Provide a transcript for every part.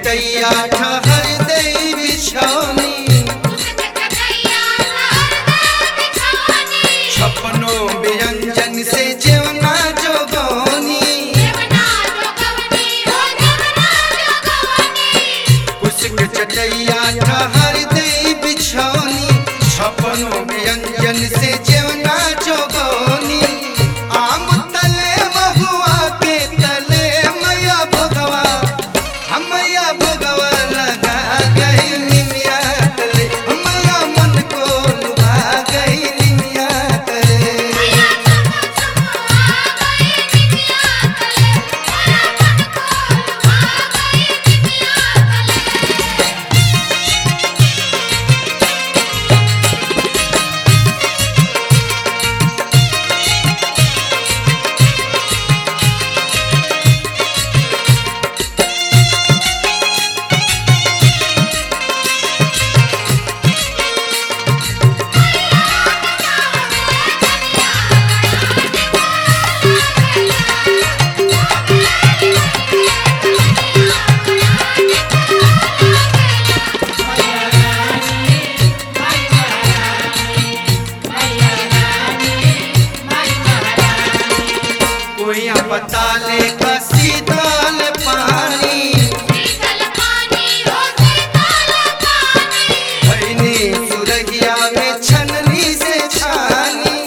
चटैया ठहर दे बिछौनी छपनो व्यंजन से जेवना जोगौनी कुसक चटैया ठहर दे बिछौनी छपनो व्यंजन से जेवना जोगौनी आम तले महुआ के तले मैया भगवा हमया भगवा लगा गई निमिया तले हमया मन को लुभा गई निमिया तले कोई बताले का शीतल पानी भैनी सुरगिया में छननी से छानी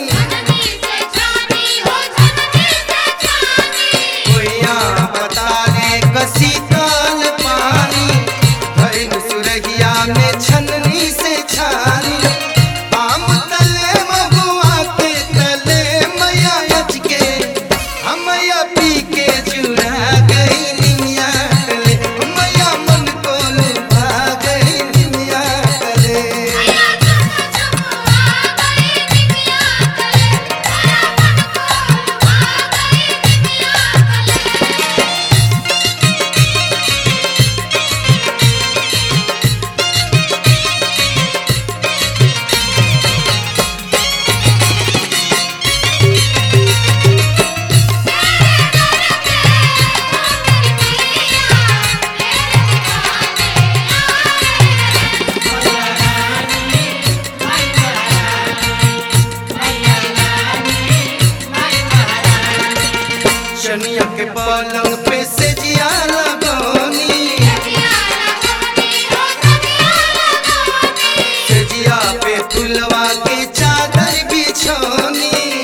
कोइया बताले का शीतल पानी भैन सुरगिया में छननी से छानी आम तले महुआ के तले मैया अच के हमया पी के जुड़ा गई निमिया तले मैया मन को लुभा गई निमिया तले शनिया के पलंग पे से जिया लगौनी से जिया पे फुलवा के चादर बिछौनी